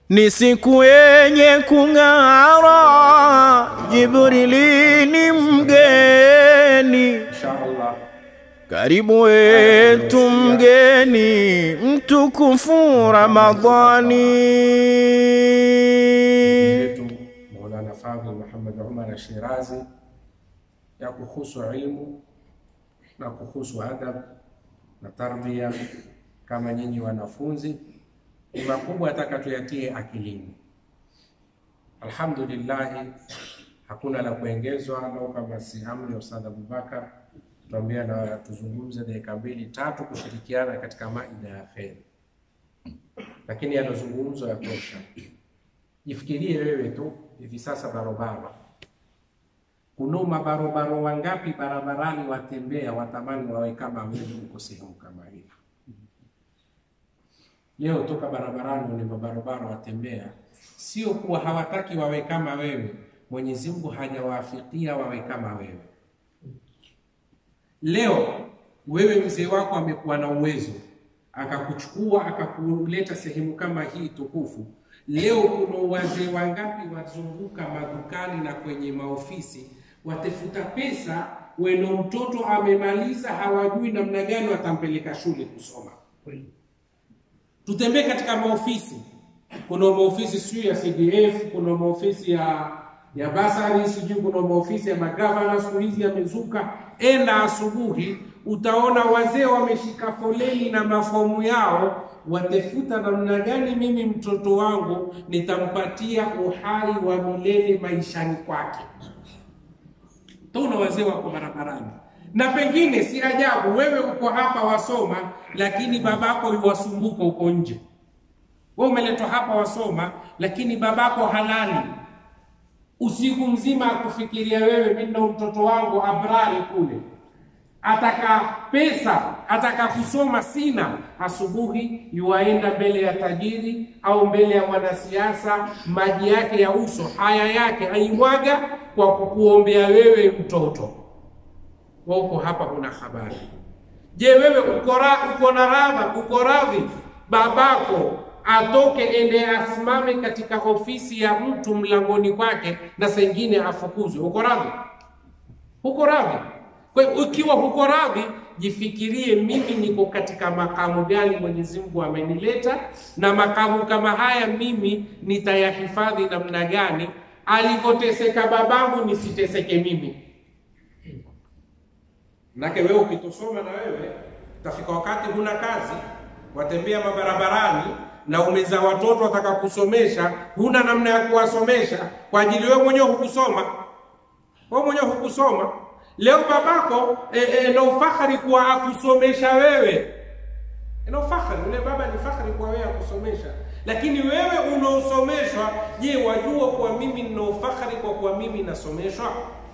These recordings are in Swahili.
Ni siku yenye kung'ara, Jibrili ni mgeni, insha Allah karibu wetu mgeni mtukufu Ramadhani. yetu Maulana Fadhil Muhammad Umar Shirazi ya kuhusu ilmu na kuhusu adab na tarbia kama nyinyi wanafunzi, ni makubwa ataka tuyatie akilini. Alhamdulillah, hakuna la kuongezwa, lau kama si amri ya Ustadh Abubakar tuambia na tuzungumze dakika mbili tatu kushirikiana katika maida ya kheri, lakini yanazungumzwa yatosha. Jifikirie wewe tu hivi sasa barabara, kuna mabarobaro wangapi barabarani watembea watamani wawe kama wewe uko sehemu kama hii. Leo toka barabarani ni mabarobaro watembea, sio kuwa hawataki wawe kama wewe, Mwenyezi Mungu hajawaafikia wawe kama wewe. Leo wewe mzee wako amekuwa na uwezo akakuchukua akakuleta sehemu kama hii tukufu. Leo kuna wazee wangapi wazunguka madukani na kwenye maofisi watafuta pesa, weno mtoto amemaliza, hawajui namna gani watampeleka shule kusoma. Tutembee katika maofisi, kuna maofisi sijui ya CDF, kuna maofisi ya ya basari, sijui kuna maofisi ya magavana, siku hizi yamezuka. Enda asubuhi, utaona wazee wameshika foleni na mafomu yao, watafuta namna gani mimi mtoto wangu nitampatia uhai wa milele maishani kwake. Taona wazee wako barabarani, na pengine si ajabu wewe uko hapa wasoma, lakini babako yuwasumbuka uko nje. Wewe umeletwa hapa wasoma, lakini babako halali usiku mzima akufikiria wewe, mimi ndo mtoto wangu Abrari kule, ataka pesa, ataka kusoma, sina. Asubuhi yuwaenda mbele ya tajiri au mbele ya mwanasiasa, maji yake ya uso, haya yake aimwaga kwa kukuombea wewe mtoto. Wewe uko hapa, huna habari. Je, wewe uko ra- uko na radha, uko radhi babako atoke ende asimame katika ofisi ya mtu mlangoni kwake na sengine afukuzwe? Uko radhi? Huko radhi? Kwa hiyo ukiwa huko radhi, jifikirie, mimi niko katika makamu gani Mwenyezi Mungu amenileta, na makamu kama haya mimi nitayahifadhi namna gani? Alivyoteseka babangu nisiteseke mimi. Manake wewe ukitosoma na wewe utafika wakati huna kazi, watembea mabarabarani na umeza watoto wataka kusomesha, huna namna ya kuwasomesha kwa ajili wewe mwenyewe hukusoma, wewe mwenyewe hukusoma. Leo babako e, e, na ufahari kuwa akusomesha wewe, na ufahari ule baba ni fahari kwa wewe akusomesha, lakini wewe unaosomeshwa, je, wajua kuwa mimi nina ufahari kwa kuwa mimi nasomeshwa?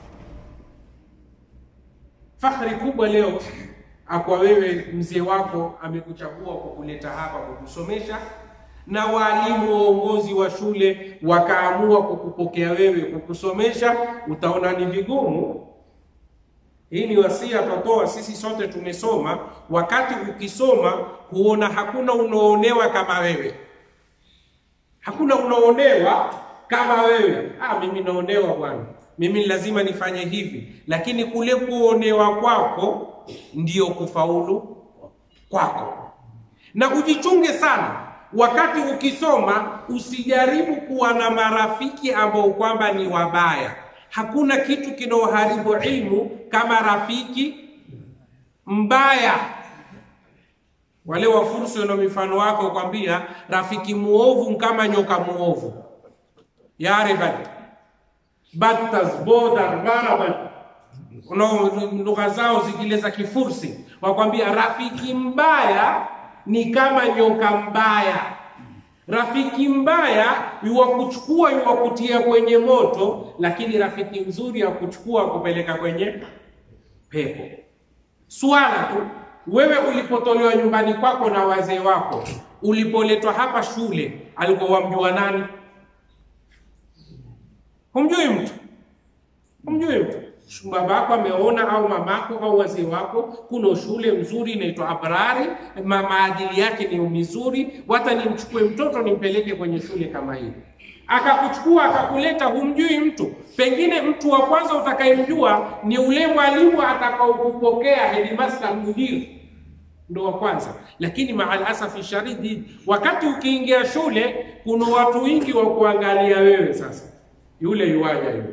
Fahari kubwa leo akwa wewe mzee wako amekuchagua kukuleta hapa kukusomesha, na walimu waongozi wa shule wakaamua kukupokea wewe kukusomesha, utaona ni vigumu. Hii ni wasia twatoa sisi sote, tumesoma. Wakati ukisoma huona hakuna unaonewa kama wewe, hakuna unaonewa kama wewe. Ah, mimi naonewa bwana, mimi lazima nifanye hivi, lakini kule kuonewa kwako ndiyo kufaulu kwako. Na ujichunge sana wakati ukisoma, usijaribu kuwa na marafiki ambao kwamba ni wabaya. Hakuna kitu kinaoharibu ilmu kama rafiki mbaya. Wale wafursi na mifano wako kwambia, rafiki muovu kama nyoka muovu, yariban battas bodar maraban kuna lugha zao zingine za Kifursi wakwambia rafiki mbaya ni kama nyoka mbaya. Rafiki mbaya yuwakuchukua yuwakutia kwenye moto, lakini rafiki mzuri akuchukua kupeleka kwenye pepo. Swala tu wewe ulipotolewa nyumbani kwako na wazee wako, ulipoletwa hapa shule, alikuwa wamjua nani? Humjui mtu, humjui mtu babako ameona au mamako au wazee wako, kuna shule mzuri inaitwa Abrari, ma maadili yake ni mizuri, wata nimchukue mtoto nimpeleke kwenye shule kama hii. Akakuchukua akakuleta, humjui mtu, pengine mtu wa kwanza utakayemjua ni ule mwalimu atakaokupokea, headmaster, mudiri ndo wa kwanza. Lakini maalasafi sharidi, wakati ukiingia shule, kuna watu wengi wa kuangalia wewe. Sasa yule yuwaja yule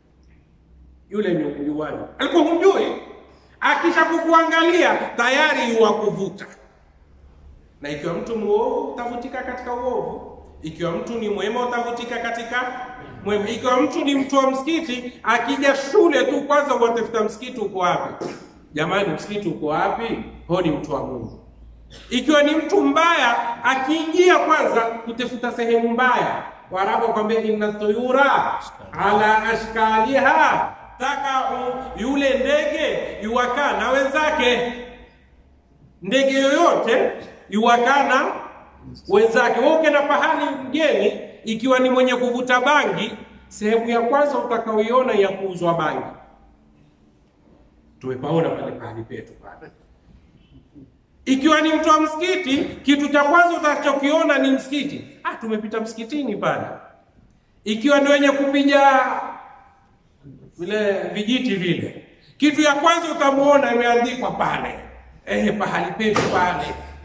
yule ni yuwaja, alikuwa humjui, akisha kukuangalia tayari yuwakuvuta. Na ikiwa mtu muovu utavutika katika uovu, ikiwa mtu ni mwema utavutika katika mwema. Ikiwa mtu ni mtu wa msikiti, akija shule tu kwanza watafuta msikiti uko wapi? Jamani, msikiti uko wapi? Ho, ni mtu wa Mungu. Ikiwa ni mtu mbaya, akiingia kwanza kutafuta sehemu mbaya. Waarabu wakwambia inna tuyura ala ashkaliha, taka yule ndege yuwakaa na wenzake. Ndege yoyote yuwakaa na wenzake. Wewe ukienda pahali mgeni, ikiwa ni mwenye kuvuta bangi, sehemu ya kwanza utakaoiona ya kuuzwa bangi tumepaona pale pahali petu pale. Ikiwa ni mtu wa msikiti, kitu cha kwanza utachokiona ni msikiti. Ah, tumepita msikitini pale. Ikiwa ni wenye kupiga vile vijiti vile, kitu ya kwanza utamuona imeandikwa pale, eh, pahali petu pale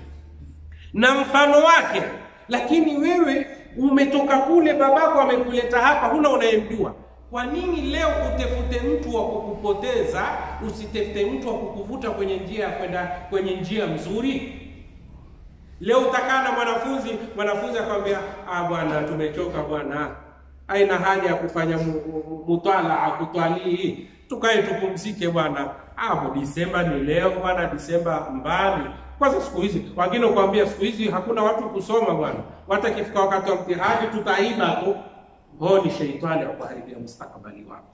na mfano wake. Lakini wewe umetoka kule, babako amekuleta hapa, huna unayemjua kwa nini leo utefute mtu wa kukupoteza, usitefute mtu wa kukuvuta kwenye njia ya kwenda kwenye njia mzuri? Leo utakaa na mwanafunzi, mwanafunzi akwambia, ah, bwana tumechoka bwana, haina haja ya kufanya mutalaa kutwalii, tukae tupumzike bwana. Ah, Disemba ni leo bwana, Disemba mbali. Kwanza siku hizi wengine kuambia, siku hizi hakuna watu kusoma bwana, watu akifika wakati wa mtihani tutaiba tu huo ni sheitani akuharibia mustakabali wako.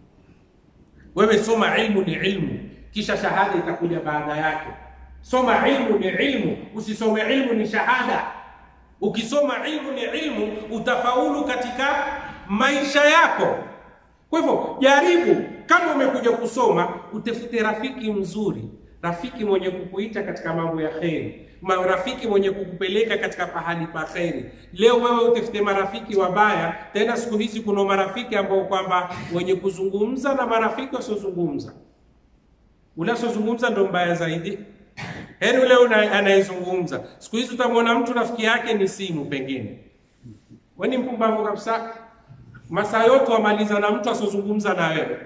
Wewe soma ilmu ni ilmu, kisha shahada itakuja baada yake. Soma ilmu ni ilmu, usisome ilmu ni shahada. Ukisoma ilmu ni ilmu, utafaulu katika maisha yako. Kwa hivyo jaribu, kama umekuja kusoma, utafute rafiki mzuri, rafiki mwenye kukuita katika mambo ya kheri marafiki mwenye kukupeleka katika pahali pa kheri. Leo wewe utafute marafiki wabaya. Tena siku hizi kuna marafiki ambao kwamba wenye kuzungumza na marafiki wasiozungumza. Ule asiozungumza ndo mbaya zaidi, heri ule anayezungumza. Siku hizi utamwona mtu rafiki yake ni simu, pengine we ni mpumbavu kabisa. Masaa yote wamaliza na mtu asiozungumza na wewe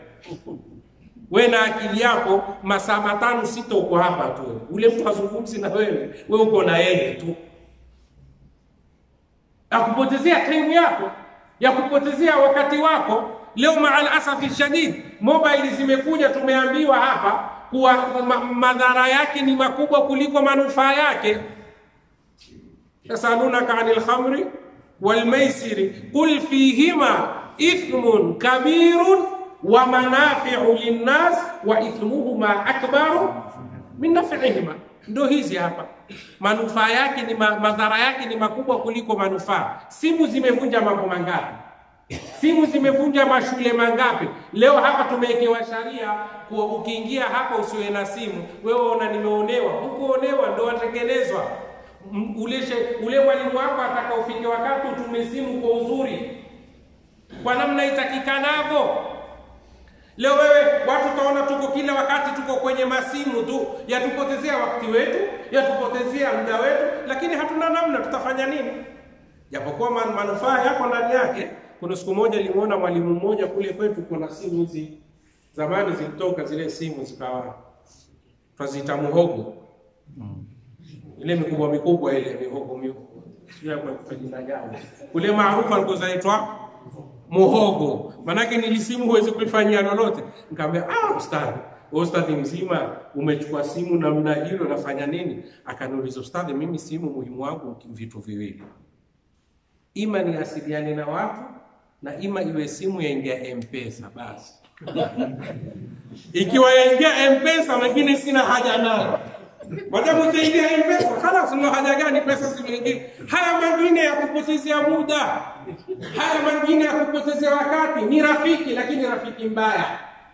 we na akili yako masaa matano sita uko hapa tu, ule mtu hazungumzi na wewe, we uko na yeye tu, akupotezea time yako ya kupotezea wakati wako. Leo maal asafi shadid, mobile zimekuja, tumeambiwa hapa kuwa ma madhara yake ni makubwa kuliko manufaa yake. yasalunaka anil khamri wal maisiri qul fihima ithmun kabirun wa manafiu linnas wa ithmuhuma akbaru min nafihima. Ndo hizi hapa, manufaa yake ni ma, madhara yake ni makubwa kuliko manufaa. Simu zimevunja mambo mangapi? Simu zimevunja mashule mangapi? Leo hapa tumewekewa sharia kuwa ukiingia hapa usiwe na simu. Wewe ona nimeonewa, hukuonewa, ndo watekelezwa ule, ule mwalimu wako ataka ufike wakati utume simu kwa uzuri, kwa namna itakikanavyo. Leo wewe watu utaona tuko kila wakati tuko kwenye masimu tu, yatupotezea wakati wetu, yatupotezea muda wetu, lakini hatuna namna, tutafanya nini? Japokuwa man, manufaa yako ndani yake. Kuna siku moja nilimuona mwalimu mmoja kule kwetu, kuna simu hizi zamani zilitoka zile simu zikawa twaziita muhogo ile mikubwa mikubwa ile mihogo mihogo, sio kwa jina gani kule maarufu alikuwa zaitwa muhogo, manake nilisimu huwezi kuifanyia lolote. Nikamwambia ah, ustadhi, wewe ustadhi mzima umechukua simu namna hilo, nafanya nini? Akaniuliza, ustadhi, mimi simu muhimu wangu vitu viwili, ima ni asiliane na watu na ima iwe simu yaingia M-Pesa basi. Ikiwa yaingia M-Pesa, mengine sina haja nayo Madamu utaingia M-Pesa, khalas, una haja gani pesa zimeingia? Haya mengine ya kupotezea muda, haya mengine ya kupotezea wakati ni rafiki, lakini rafiki mbaya.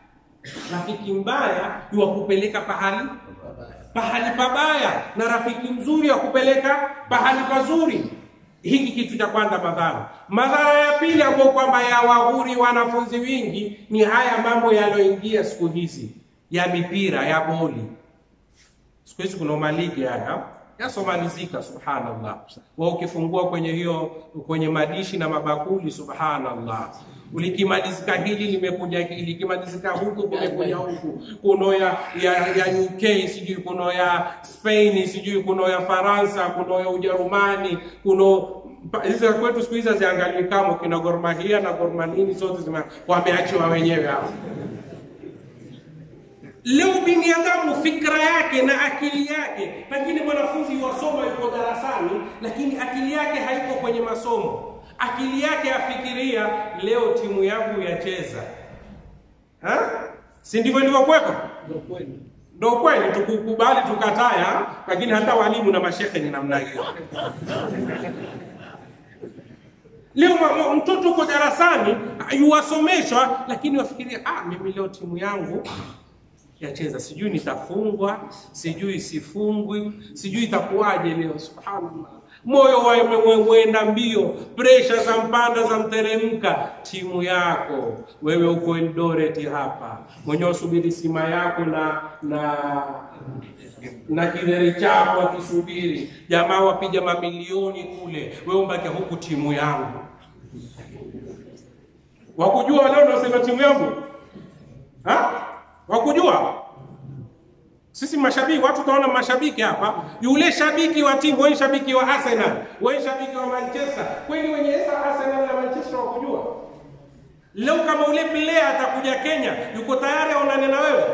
Rafiki mbaya yuwakupeleka pahali pahali pabaya, na rafiki mzuri yakupeleka pahali pazuri. Hiki kitu cha kwanza madhara. Madhara ya pili ambayo kwamba yawaghuri wanafunzi wingi ni haya mambo yaliyoingia siku hizi ya mipira ya boli. Siku hizi kuna maligi haya yasomalizika, subhanallah. Wa ukifungua kwenye hiyo kwenye madishi na mabakuli, subhanallah, ulikimalizika hili limekuja hili, likimalizika huku kumekuja huku, kuno ya, ya, ya UK sijui kuno ya Spain sijui kuno ya Faransa kuno ya Ujerumani kuno hizi za kwetu siku hizi haziangaliwi kama kina Gor Mahia na Gor Mahia zote zime wameachiwa wenyewe hapo. Leo binadamu fikra yake na akili yake, pengine mwanafunzi wasoma yuko darasani, lakini akili yake haiko kwenye masomo. Akili yake afikiria leo timu yangu yacheza, ha? si ndivyo ilivyokuwepo? Ndio kweli, tukukubali tukataya, lakini hata walimu na mashehe ni namna hiyo. Leo ma- mtoto uko darasani yuwasomeshwa, lakini wafikiria ah, mimi leo timu yangu yacheza, sijui nitafungwa, sijui sifungwi, sijui itakuwaje leo. Subhanallah, moyo wenda mbio, presha za mpanda za mteremka. Timu yako wewe uko Eldoret hapa, mwenyewe usubiri sima yako na na na kidheri chako akisubiri, jamaa wapiga mamilioni kule, wewe umbaki huku, timu yangu wakujua leo unasema timu yangu ha? wakujua sisi mashabiki, watu tunaona mashabiki hapa, yule shabiki wa timu, wewe shabiki wa Arsenal, wewe shabiki wa Manchester, kweli wenye esa Arsenal na Manchester wakujua? Leo kama ule player atakuja Kenya, yuko tayari aonane na wewe?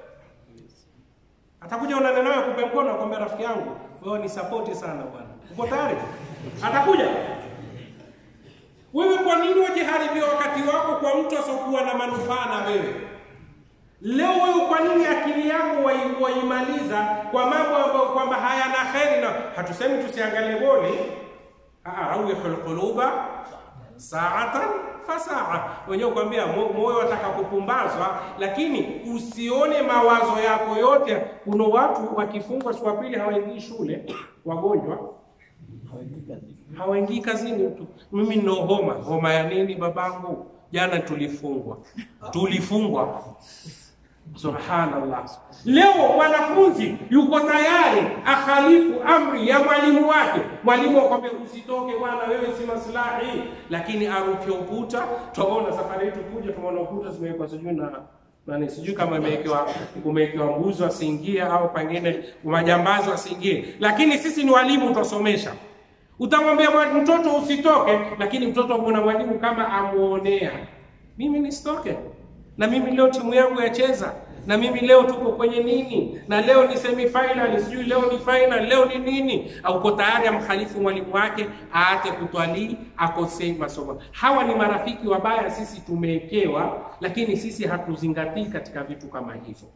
Atakuja aonane na wewe, kupe mkono, akwambia rafiki yangu, wewe ni support sana bwana, uko tayari? Atakuja wewe. Kwa nini wajiharibia wakati wako kwa mtu asiokuwa na manufaa na wewe? Leo wewe kwa nini akili yako wai- waimaliza kwa mambo ambayo kwamba hayana kheri? Na hatusemi tusiangalie boli, rawihul quluba saatan fasaa, wenyewe kwambia mo- moyo wataka kupumbazwa, lakini usione mawazo yako yote. Kuna watu wakifungwa siku ya pili hawaingii shule, wagonjwa hawaingii kazini tu. Mimi nina homa. Homa ya nini babangu? Jana tulifungwa, tulifungwa Subhanallah. Leo mwanafunzi yuko tayari akhalifu amri ya mwalimu wake. Mwalimu akwambia usitoke bwana, wewe si maslahi, lakini aruke ukuta. Tunaona safari yetu kuja, tumeona ukuta zimewekwa sijui na nani, sijui kama imewekewa kumewekewa nguzo asiingie, au pengine majambazi asiingie, lakini sisi ni walimu, tutasomesha. Utamwambia mwa- mtoto usitoke, lakini mtoto kuna mwalimu kama amuonea, mimi nisitoke na mimi leo timu yangu yacheza, na mimi leo tuko kwenye nini, na leo ni semi final, sijui leo ni final, leo ni nini. Auko tayari amkhalifu mwalimu wake, aate kutwalii, akosei masomo. Hawa ni marafiki wabaya, sisi tumewekewa, lakini sisi hatuzingatii katika vitu kama hivyo.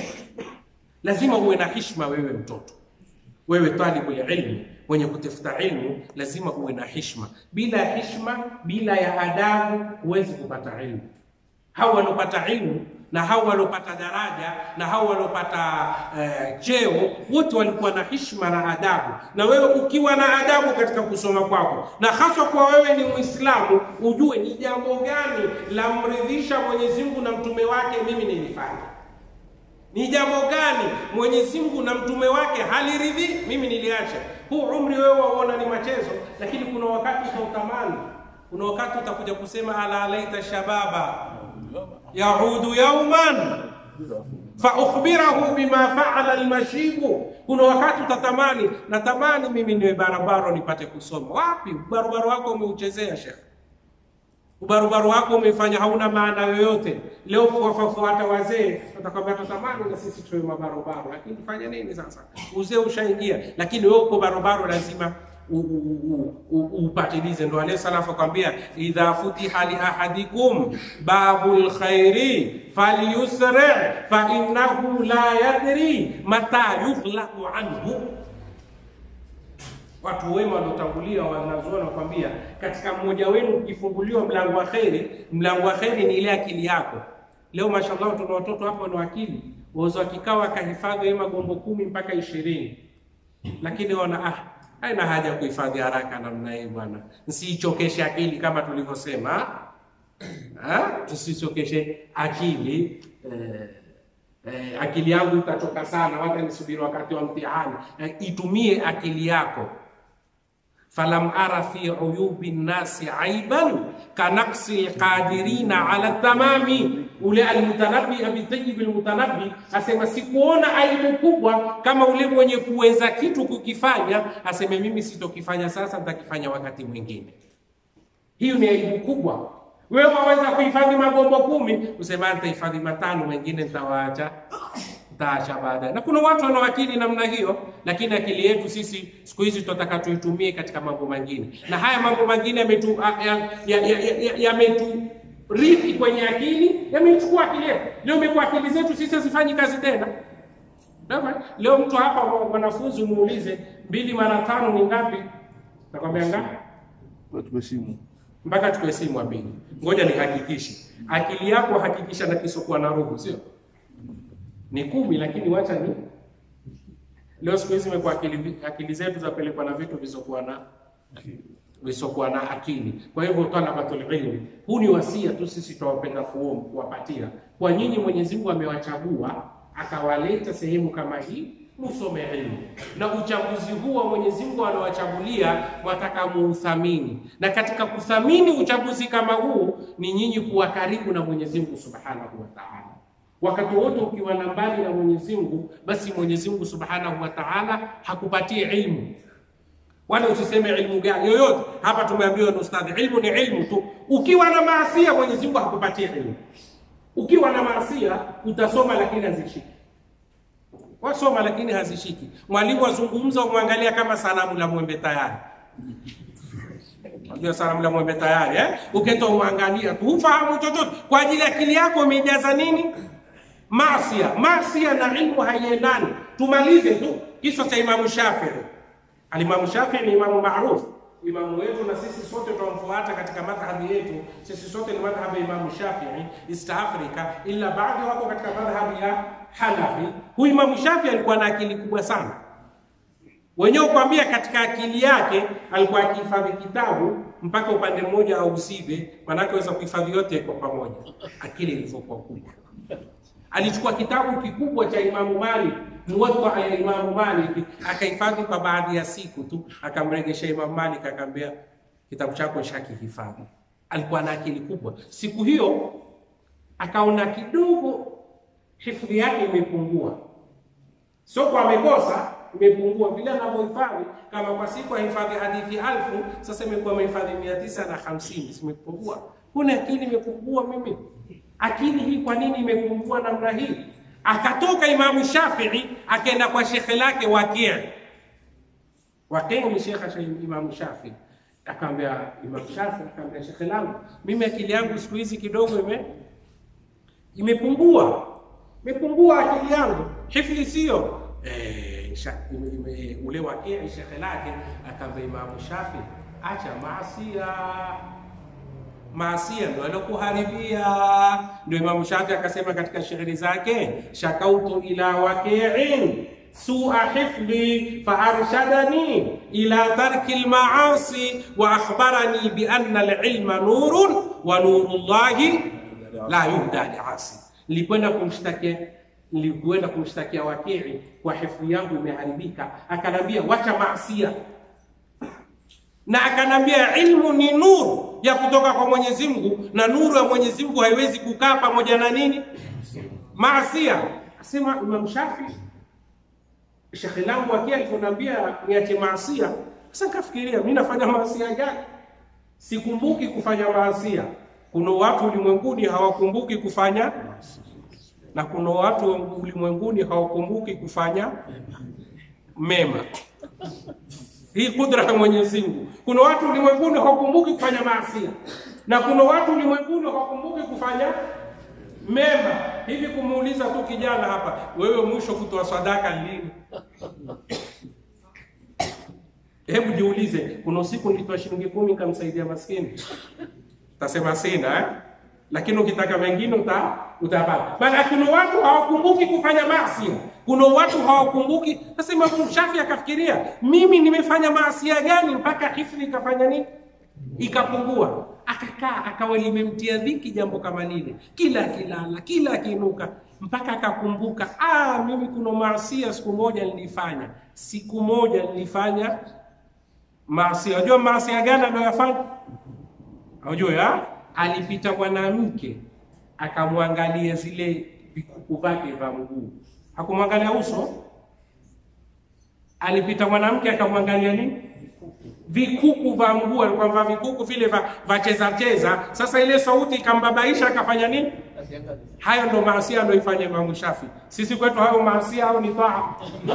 Lazima uwe na hishma, wewe mtoto wewe talibu ya ilmu mwenye kutafuta ilmu lazima uwe na hishma. Bila ya hishma, bila ya adabu, huwezi kupata ilmu. Hao waliopata ilmu na hao waliopata daraja na hao waliopata eh, cheo wote walikuwa na hishma na adabu. Na wewe ukiwa na adabu katika kusoma kwako, na hasa kwa wewe ni Muislamu, ujue ni jambo gani la mridhisha Mwenyezi Mungu na mtume wake, mimi nilifanya ni jambo gani Mwenyezi Mungu na mtume wake haliridhi, mimi niliacha. Huu umri wewe waona ni machezo, lakini kuna wakati utautamani. Kuna wakati utakuja kusema ala laita shababa yaudu yauman fa ukhbirahu bima faala almashibu. Kuna wakati utatamani, natamani mimi niwe barabara nipate kusoma. Wapi barabara wako umeuchezea shekhe? ubarubaru wako umefanya hauna maana yoyote. Leo kuwafuata wazee watakwambia tutamani na sisi tuwe mabarobaro, lakini fanya nini sasa? Uzee ushaingia, lakini wewe uko barobaro, lazima u- u- u- u- upatilize. Ndo alayhi salafu akwambia, idha futiha li ahadikum babul khairi falyusri fa innahu la yadri mata yughlaqu anhu Watu wema waliotangulia wanazuoni wanakwambia, katika mmoja wenu ukifunguliwa mlango wa kheri, mlango wa kheri ni ile akili yako. Leo mashallah tuna watoto hapa wana akili, waweza wakikaa wakahifadhi hii magombo kumi mpaka ishirini, lakini wana ah, haina haja ya kuhifadhi haraka namna hii bwana, nsiichokeshe akili kama tulivyosema, ah, tusichokeshe akili eh, eh, akili yangu itachoka sana, wacha nisubiri wakati wa mtihani. Eh, itumie akili yako falam ara fi uyubi nnasi aiban kanaksi lqadirina ala tamami. Ule almutanabi Abi Tayyib almutanabi asema sikuona aibu kubwa kama ule mwenye kuweza kitu kukifanya, aseme mimi sitokifanya sasa, nitakifanya wakati mwingine. Hiyo ni aibu kubwa. Wewe waweza kuhifadhi magombo kumi, usema nitahifadhi matano, mengine nitawaacha taacha baadaye. Na kuna watu wana akili namna hiyo, lakini akili yetu sisi siku hizi tunataka tuitumie katika mambo mengine, na haya mambo mengine yametu yameturithi ya, ya, ya kwenye akili, yamechukua akili yetu. Leo imekuwa akili zetu sisi hazifanyi kazi tena. Leo mtu hapa, mwanafunzi umuulize mbili mara tano ni ngapi, nakwambia ngapi? Tumesimu mpaka tukue simu mbili. Ngoja nihakikishe akili yako, hakikisha na kisokuwa na roho, sio ni kumi, lakini wacha ni leo. Siku hizi imekuwa akili, akili zetu zapelekwa na vitu visokuwa na visokuwa na akili. Kwa hivyo talabatul ilmi, huu ni wasia tu, sisi tunawapenda kuwapatia kwa nyinyi. Mwenyezi Mungu amewachagua akawaleta sehemu kama hii musome ilmu, na uchaguzi huu wa Mwenyezi Mungu anawachagulia wataka muuthamini, na katika kuthamini uchaguzi kama huu ni nyinyi kuwa karibu na Mwenyezi Mungu Subhanahu wa Ta'ala. Wakati wote ukiwa na mbali na Mwenyezi Mungu, basi Mwenyezi Mungu Subhanahu wa Ta'ala hakupatii ilmu, wala usiseme ilmu gani yoyote. Hapa tumeambiwa na ustadhi, ilmu ni ilmu tu. Ukiwa na maasia, Mwenyezi Mungu hakupatii ilmu. Ukiwa na maasia utasoma, lakini hazishiki. Wasoma lakini hazishiki. Mwalimu azungumza, umwangalia kama sanamu la mwembe tayari. Unajua sanamu la mwembe tayari eh? Ukenda umwangalia tu, hufahamu chochote. Kwa ajili ya akili yako imejaza nini? Masia. Masia na ilmu haiendani. Tumalize tu kisa cha Imamu Shafii. Alimamu Shafii ni imamu maarufu, imamu wetu, na sisi sote tunamfuata katika madhhabi yetu. Sisi sote ni madhhabi ya Imamu Shafii East Africa, ila baadhi wako katika madhhabi ya Hanafi. Huyu Imamu Shafii alikuwa na akili kubwa sana, wenyewe kuambia, katika akili yake alikuwa akihifadhi kitabu mpaka upande mmoja au usibe, manake aweza kuhifadhi yote kwa pamoja, akili ilivyokuwa kubwa. Alichukua kitabu kikubwa cha Imamu Malik, Muwatta ya Imamu Malik, akahifadhi kwa baadhi ya siku tu, akamregesha Imamu Malik, akamwambia kitabu chako shakihifadhi. Alikuwa na akili kubwa. Siku hiyo akaona kidogo hifadhi yake imepungua, sio kwa amekosa, imepungua vile anavyohifadhi. Kama kwa siku ahifadhi hadithi alfu, sasa imekuwa amehifadhi mia tisa na hamsini, zimepungua. Kuna akili imepungua mimi akili hii kwa nini imepungua namna hii? Akatoka Imamu Shafii akaenda kwa shekhe lake Waqi. Waqi ni shekhe cha Imamu Shafii. Akamwambia Imamu Shafii, akamwambia shekhe langu, mimi akili yangu siku hizi kidogo ime imepungua, imepungua akili yangu, hifdhi sio eh, ule Waqi shekhe lake akamwambia Imamu Shafii, acha maasia maasia ndo alokuharibia. Ndio Imamu Shafi akasema katika shairi zake, shakautu ila waqiin sua hifdhi faarshadani ila tarki lmaasi wa akhbarani bianna alilma nurun wa nuru llahi la yuhda liasi. Nilikwenda kumshtakia nilikwenda kumshtakia Wakii kwa hifdhi yangu imeharibika, akanambia wacha maasia na akanambia ilmu ni nuru ya kutoka kwa Mwenyezi Mungu, na nuru ya Mwenyezi Mungu haiwezi kukaa pamoja na nini? Maasia. Asema Imam Shafi, shekhe langu akia alivyoniambia niache maasia. Sasa nikafikiria mimi nafanya maasia gani? Sikumbuki kufanya maasia. Kuna watu ulimwenguni hawakumbuki kufanya, na kuna watu ulimwenguni hawakumbuki kufanya mema. Hii kudra ya Mwenyezi Mungu. Kuna watu ulimwenguni hawakumbuki kufanya maasi, na kuna watu ulimwenguni hawakumbuki kufanya mema. Hivi kumuuliza tu kijana hapa, wewe mwisho kutoa sadaka lini? Hebu jiulize, kuna usiku nilitoa shilingi kumi nikamsaidia maskini, tasema sina eh? lakini ukitaka mengine uta utapata. Maana kuna watu hawakumbuki kufanya maasi, kuna watu hawakumbuki. Sasa Imam Shafi akafikiria, mimi nimefanya maasia gani mpaka hifdhi ikafanya nini, ikapungua? Akakaa akawa limemtia dhiki jambo kama lile, kila akilala, kila akiinuka, mpaka akakumbuka, ah, mimi kuna maasia siku moja nilifanya, siku moja nilifanya maasia. Unajua maasia gani anayoyafanya? Unajua ya? alipita mwanamke akamwangalia zile vikuku vyake vya mguu, hakumwangalia uso. Alipita mwanamke akamwangalia nini? Vikuku vya mguu, alikuwa vaa vikuku vile vya cheza cheza. Sasa ile sauti ikambabaisha, akafanya nini? Hayo ndo maasia anaoifanya Imamu Shafi. Sisi kwetu hayo maasia au ni taa?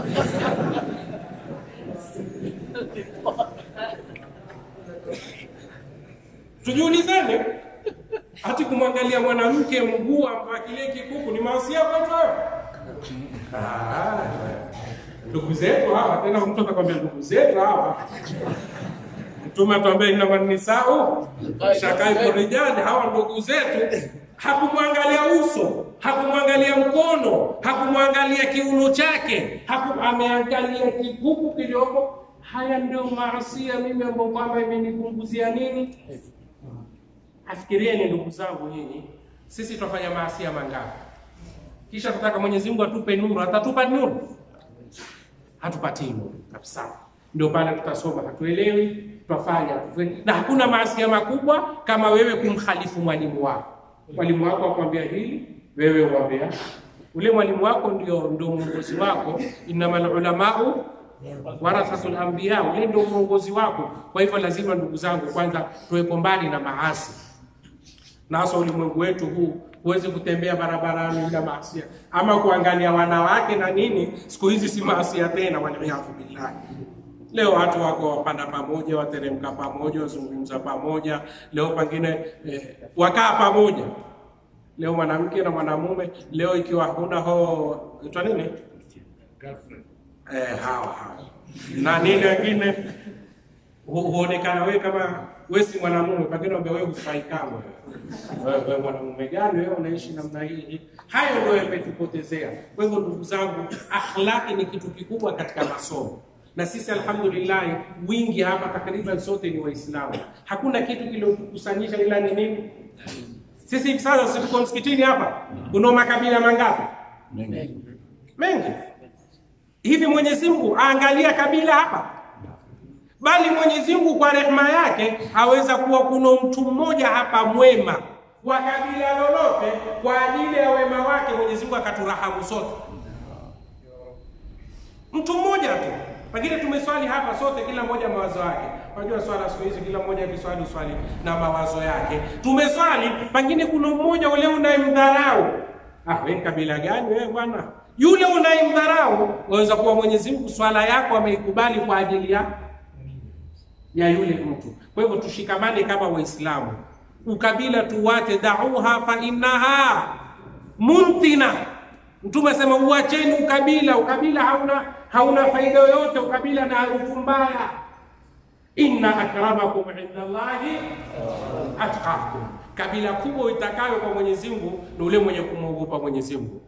Tujiulizane, hati kumwangalia mwanamke mguu amvaa kile kikuku ni maasia kwetu hayo? Ah, Ndugu zetu hawa, tena mtu atakwambia ndugu zetu hawa. Mtume atuambia innaman nisau shakaibu rijali, hawa ndugu zetu. Hakumwangalia uso, hakumwangalia mkono, hakumwangalia kiuno chake, haku ameangalia kikuku kilioko. Haya ndio maasia mimi ambao kwamba imenipunguzia nini Afikirieni ndugu zangu, nyinyi sisi tunafanya maasia mangapi? Kisha tutaka Mwenyezi Mungu atupe nuru, atatupa nuru? Hatupatii nuru kabisa. Ndio pale tutasoma hatuelewi, tutafanya na hakuna maasia makubwa kama wewe kumkhalifu mwalimu wako. Mwalimu wako akwambia hili, wewe uambia ule mwalimu wako ndio ndio mwongozi wako. Innamal ulamau warathatul anbiya, ule ndio mwongozi wako. Kwa hivyo lazima ndugu zangu, kwanza tuweko mbali na maasi na hasa ulimwengu wetu huu, huwezi kutembea barabarani bila maasia, ama kuangalia wanawake na nini. Siku hizi si maasia tena, waliyadhu billahi. Leo watu wako wapanda pamoja, wateremka pamoja, wazungumza pamoja, leo pengine eh, wakaa pamoja. Leo mwanamke na mwanamume, leo ikiwa huna ho itwa nini eh, hawa hawa na nini wengine hu- huonekana wewe kama wewe si mwanamume, pengine ambaye wewe hufai kamwe. Wewe wewe mwanamume gani wewe unaishi namna hii? Hayo ndio yametupotezea. Kwa hivyo ndugu zangu, akhlaqi ni kitu kikubwa katika masomo na sisi alhamdulillah, wingi hapa takriban sote ni Waislamu. Hakuna kitu kiliotukusanyisha ila ni nini? Sisi hivi sasa sisi tuko msikitini hapa, kuna makabila mangapi? Mengi. Hivi Mwenyezi Mungu aangalia kabila hapa? bali Mwenyezi Mungu kwa rehema yake aweza kuwa kuna mtu mmoja hapa mwema wa kabila lolote, kwa ajili ya wema wake Mwenyezi Mungu akaturahamu sote. Mtu mmoja tu, pengine tumeswali hapa sote, kila mmoja mawazo yake. Unajua swala siku hizi kila mmoja akiswali swali na mawazo yake. Tumeswali, pengine kuna mmoja ule unayemdharau. Ah, wewe kabila gani wewe bwana? Yule unayemdharau waweza kuwa Mwenyezi Mungu swala yako ameikubali kwa ajili ya ya yule mtu. Kwa hivyo tushikamane kama Waislamu, ukabila tuwate, dauha fa innaha muntina. Mtume asema uacheni ukabila, ukabila hauna hauna faida yoyote, ukabila na harufu mbaya. Inna akramakum inda Allahi atqakum, kabila kubwa itakayo kwa Mwenyezi Mungu ni ule mwenye kumwogopa Mwenyezi Mungu.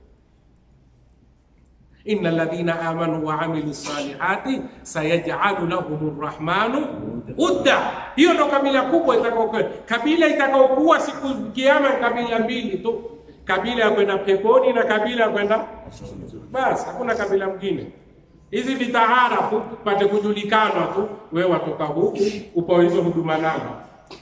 Inna alladhina amanu wa amilu salihati sayaj'alu lahum rrahmanu udda. Hiyo ndo kabila kubwa itakayokuwa. Kabila itakayokuwa siku kiyama ni kabila mbili tu, kabila ya kwenda peponi na kabila ya kwenda basi, hakuna kabila mwingine. Hizi vitaarafu pate kujulikanwa tu, wewe watoka huku upo hizo huduma namba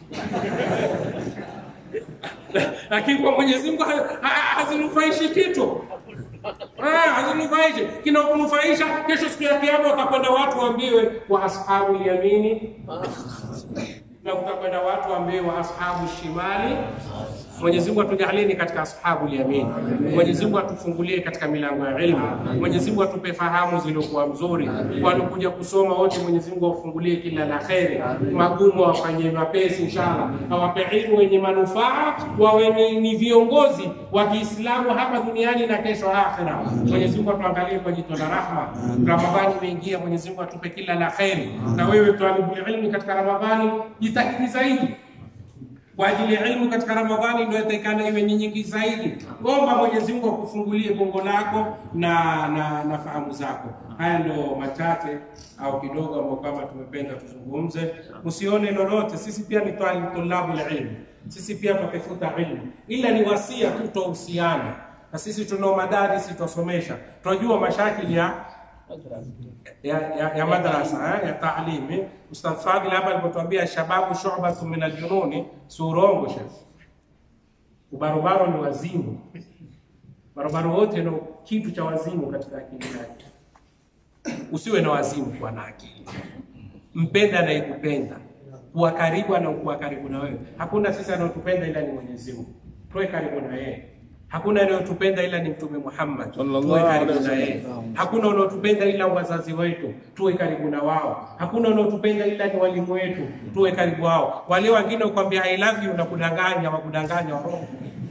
lakini kwa Mwenyezi Mungu ha- ha- hazinufaishi kitu. Ah, hazinufaishi. Kinakunufaisha kesho siku ya kiyama utakwenda watu waambiwe wa ashabu yamini na utakwenda watu waambiwe wa ashabu shimali. Mwenyezi Mungu atujalie katika ashabu yamin. Mwenyezi Mungu atufungulie katika milango ya ilmu. Mwenyezi Mungu atupe fahamu zilizokuwa mzuri. Waliokuja kusoma wote, Mwenyezi Mungu awafungulie kila la kheri, magumu awafanyie mapesi inshallah, awape ilmu wenye manufaa, wawe ni- ni viongozi wa Kiislamu hapa duniani na kesho akhera. Mwenyezi Mungu atuangalie kwa jicho la rahma. Ramadhani imeingia, Mwenyezi Mungu atupe kila la kheri, na wewe tualibul ilmi katika Ramadhani jitahidi zaidi kwa ajili ya ilmu katika Ramadhani ndio itakana iwe ni nyingi zaidi. Omba Mwenyezi Mungu akufungulie bongo lako na na, na fahamu zako. Haya ndio machache au kidogo ambayo kama tumependa tuzungumze. Usione lolote, sisi pia ni tulabu la ilmu, sisi pia tutafuta ilmu, ila ni wasia tu tuhusiane na sisi tunao madaris tutasomesha, tunajua mashakili ya ya, ya, ya madrasa eh, ya taalimi. Ustadh Fadhil hapa alipotuambia shababu shubatu min aljununi, si urongo shekh. Ubarobaro ni wazimu, barobaro wote ni kitu cha wazimu katika akili yake. Usiwe na wazimu, kuwa na akili, mpenda anayekupenda, kuwa karibu anaokuwa karibu na wewe. Hakuna sisi anaotupenda ila ni Mwenyezi Mungu, tuwe karibu na yeye. Hakuna anayotupenda ila ni Mtume Muhammad, tuwe karibu na yeye. Hakuna unaotupenda ila wazazi wetu, tuwe karibu na wao. Hakuna unaotupenda ila ni walimu wetu, tuwe karibu wao. Wale wengine ukwambia I love you na kudanganya, wakudanganya warongo.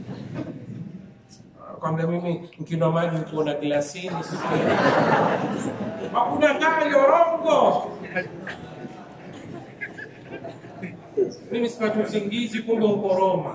Kwambia mimi nikinywa maji kuona glasini, wakudanganya warongo. Mimi sipati usingizi, kumbe uko Roma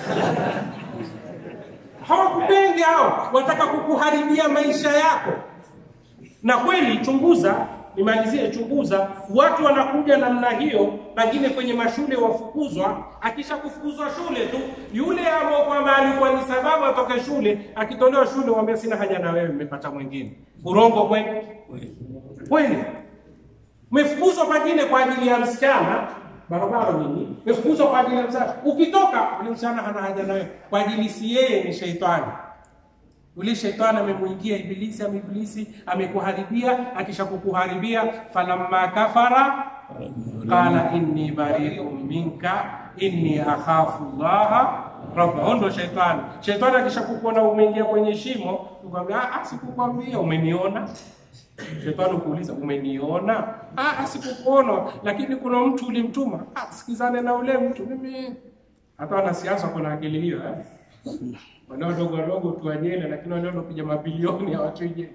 hawakupendi hao, wataka kukuharibia maisha yako. Na kweli, chunguza, nimalizie, chunguza, watu wanakuja namna hiyo, pengine kwenye mashule wafukuzwa. Akisha kufukuzwa shule tu, yule ambao kwamba alikuwa ni sababu atoke shule, akitolewa shule, wambia sina haja na wewe, mmepata mwingine. Urongo kweli kweli. Umefukuzwa pengine kwa ajili ya msichana barabara nini, umefukuzwa kwa ajili ya msichana. Ukitoka ule msichana hana haja nawe, kwa ajili si yeye, ni sheitani. Ule sheitani amemuingia Ibilisi, ameibilisi amekuharibia. Akisha kukuharibia, falamma kafara qala inni bari'un minka inni akhafu llaha rabba. Ndo sheitani. Sheitani akisha kukuona umeingia kwenye shimo, ukamwambia ah, sikukwambia, umeniona Shetani kuuliza umeniona? Ah, sikukuona, lakini kuna mtu ulimtuma. Ah, sikizane na ule mtu. Mimi hata wanasiasa kuna akili hiyo eh? Wale wadogo wadogo tu wajele, lakini wale wanapiga mabilioni hawatoi jela.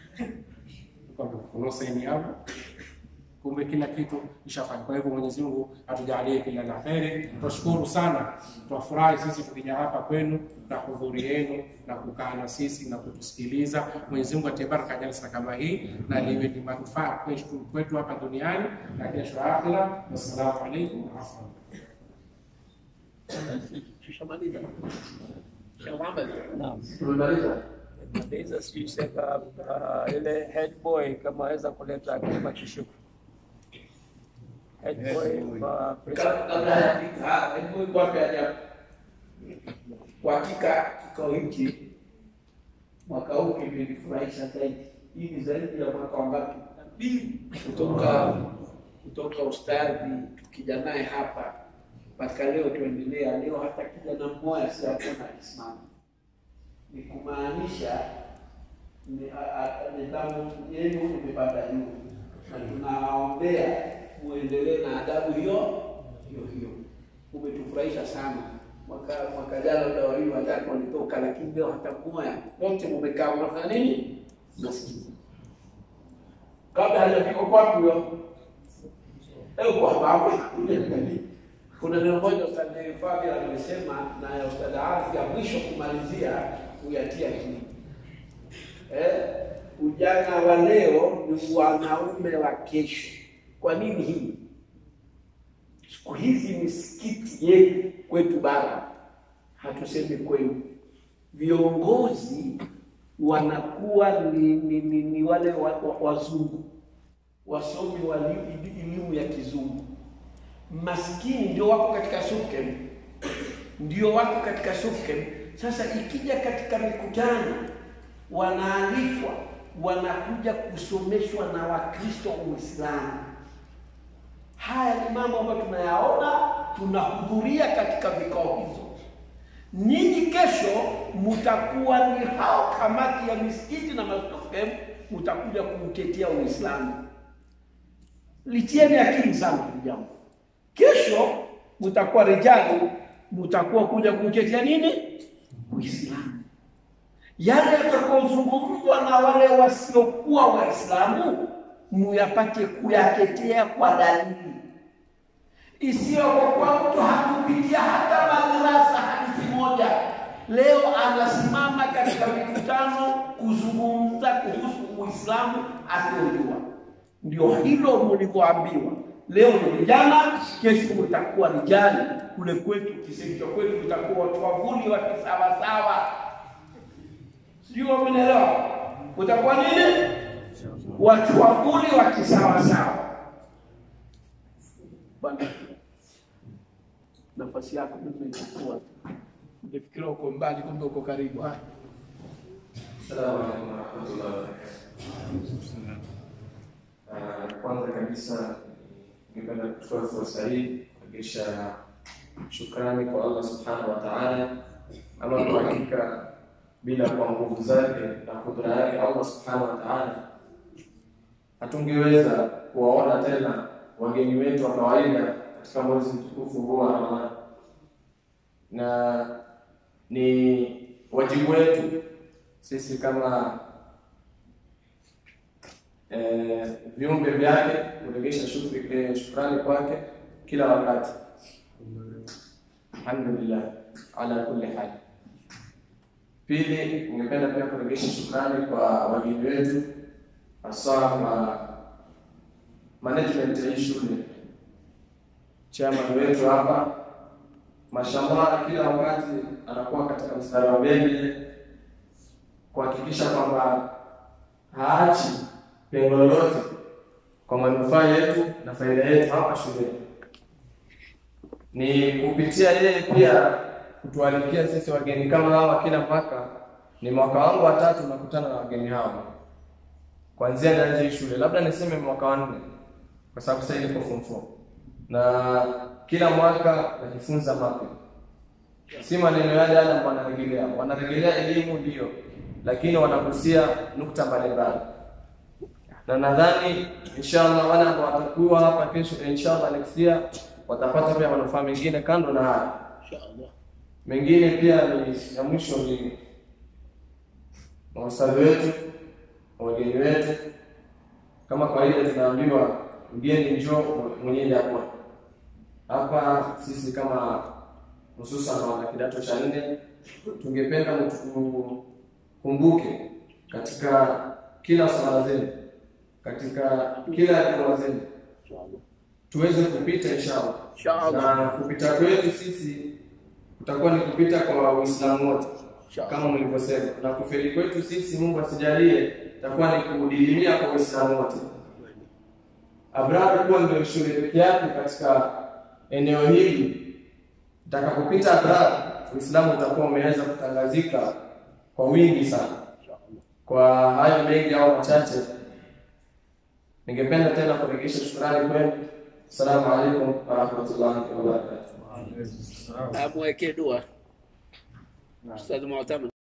Kuna saini hapo. Kumbe kila kitu ishafanya. Kwa hivyo Mwenyezi Mungu atujalie kila la heri. Tunashukuru sana, tunafurahi sisi tukija hapa kwenu na hudhuri yenu na kukaa na sisi na kutusikiliza. Mwenyezi Mungu atibaraka jalsa kama hii na liwe ni manufaa kwetu kwetu hapa duniani na kesho akhira. Wassalamu alaikum warahmatullahi Maliza sijui sema uh, ile head boy kama aweza kuleta kama kishuku head boy kwa kabla hajafika hebu kwape ajabu. Kwa hakika kikao hiki mwaka huu kimenifurahisha zaidi. Hii ni zaidi ya mwaka wangapi? Mbili kutoka kutoka ustadhi tukija naye hapa mpaka leo tuendelea. Leo hata kijana mmoja siakuona akisimama, ni kumaanisha ni- a- a- nidhamu yenu imepanda juu, na tunawaombea muendelee na adabu hiyo hiyo hiyo. Umetufurahisha sana. Mwaka mwaka jana labda wawili watatu walitoka, lakini leo hata mmoja, wote mumekaa mnafanya nini? Nasikiza kabla hajafika kwapi huyo Eh, kwa sababu kuna neno moja Ustadh Fadhil amesema na Ustadh Arfi ya mwisho kumalizia kuyatia akili. Eh, ujana wa leo ni wanaume wa kesho. Kwa nini hii? Siku hizi misikiti yetu kwetu bara, hatusemi kwenu, viongozi wanakuwa ni, ni, ni, ni wale wa, wa, wazungu wasomi wa li- elimu ya kizungu. Maskini ndio wako katika SUPKEM, ndio wako katika SUPKEM. Sasa ikija katika mikutano, wanaalikwa wanakuja kusomeshwa na Wakristo wa Uislamu. Haya ni mambo ambayo tunayaona, tunahudhuria katika vikao hizo. Nyinyi kesho mtakuwa ni hao kamati ya misikiti na masufem, mtakuja kuutetea Uislamu. Litieni akili sana hili jambo. Kesho mtakuwa rijali, mtakuwa kuja kuutetea nini? Uislamu. Yale yatakayozungumzwa na wale wasiokuwa Waislamu muyapate kuyatetea kwa dalili, isiyo kwa kuwa mtu hakupitia hata leo anasimama katika mikutano kuzungumza kuhusu Uislamu asiojua. Ndio hilo mlivyoambiwa. Leo ni vijana, kesho mtakuwa rijali. Kule kwetu kisicho kwetu kutakuwa watu wavuli wa kisawasawa. Sijui wamenielewa? Utakuwa nini? Watu wavuli wa kisawasawa. Bwana, nafasi yako nimeichukua. Nifikiria uko mbali, kumbe uko karibu. Haya. Assalamu alaikum warahmatullahi wabarakatuh. Ah, Kwanza kabisa ningependa kuchukua fursa hii kurejesha shukrani kwa Allah subhanahu wa ta'ala, ama kwa hakika bila kwa nguvu zake na kudra yake Allah subhanahu wa ta'ala hatungeweza kuwaona tena wageni wetu wa kawaida katika mwezi mtukufu huu wa Ramadhani, na ni wajibu wetu sisi kama eh, viumbe vyake kuregesha shukri shukrani kwake kila wakati. Alhamdulillah ala kulli hal. Pili, ningependa pia kuregesha shukrani kwa wageni wetu hasa ma management ya hii shule, chairman wetu hapa, mashallah, kila wakati anakuwa katika mstari wa mbele kuhakikisha kwamba haachi pengo lolote kwa manufaa yetu na faida yetu hapa shuleni. Ni kupitia yeye pia kutualikia sisi wageni kama hawa kila mwaka. Ni mwaka wangu wa tatu nakutana na wageni hawa kuanzia nianze hii shule, labda niseme mwaka wa nne, kwa sababu sasa niko form 4 na kila mwaka najifunza mapya, si maneno yale yale ambayo wanarejelea. Wanarejelea elimu ndio, lakini wanagusia nukta mbalimbali, na nadhani inshallah wale ambao watakuwa hapa kesho, inshallah next year watapata pia manufaa mengine kando na haya mengine. Pia ni ya mwisho ni maustadhi wetu, wageni wetu. Kama kawaida tunaambiwa mgeni njoo, mwenyeji apone. Hapa sisi kama hususan wana kidato cha nne tungependa mtukumbuke katika kila swala zenu, katika kila hatua zenu, tuweze kupita inshallah. Na kupita kwetu sisi kutakuwa ni kupita kwa Uislamu wote kama mlivyosema, na kufeli kwetu sisi, Mungu asijalie, itakuwa ni kudilimia kwa Uislamu wote. Abrar kuwa ndio shule peke yake katika eneo hili. Itakapopita Abrar, Uislamu utakuwa umeweza kutangazika kwa wingi sana. Kwa hayo mengi au machache, ningependa tena kurejesha shukrani kwenu. Assalamu alaikum warahmatullahi wabarakatuh. amwekee dua Ustadh Mu'tamar